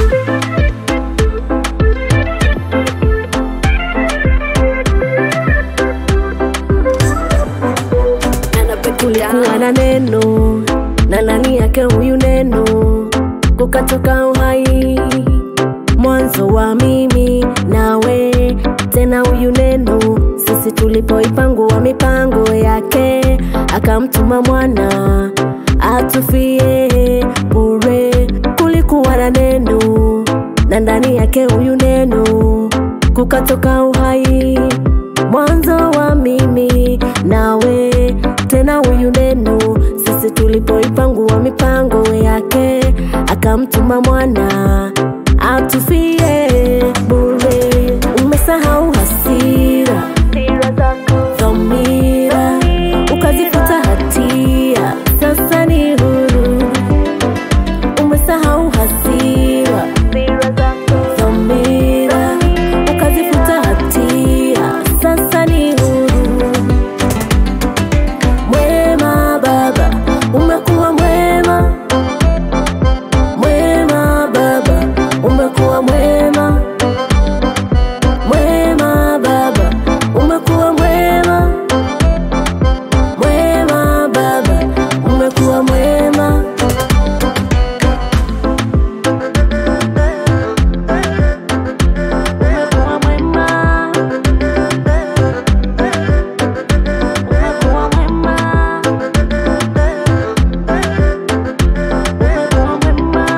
kulikuwa na neno na ndani yake huyu neno kukatoka uhai mwanzo wa mimi nawe tena huyu neno sisi tulipoipangua mipango yake akamtuma mwana atufie bure kulikuwa na neno na ndani yake huyu neno kukatoka uhai mwanzo wa mimi nawe tena huyu neno sisi tulipoipangua mipango yake akamtuma mwana atufie bure umesahau hasira dhamira ukazifuta hatia sasa ni huru umesahau hasira dhamira ukazifuta hatia sasa ni huru mwema baba umekuwa mwema mwema baba umekuwa mwema mwema baba umekuwa mwema mwema baba umekuwa mwema umekuwa mwema umekuwa mwema umekuwa mwema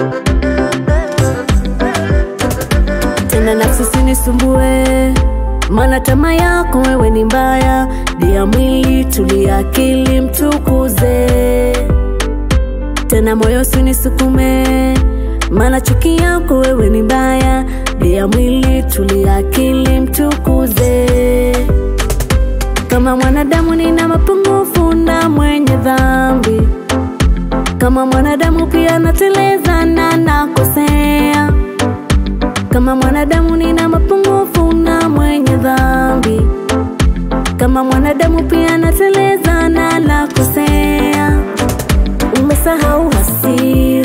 tena nafsi usinisumbue maana tamaa yako wewe ni mbaya dia mwili tulia akili mtukuze tena moyo usinisukume maana chuki yako wewe ni mbaya dia mwili tulia akili mtukuze kama mwanadamu nina mapungufu na mwenye dhambi kama mwanadamu pia nateleza na nakosea kama mwanadamu nina mapungufu na mwenye dhambi kama mwanadamu pia nateleza na nakosea umesahau hasira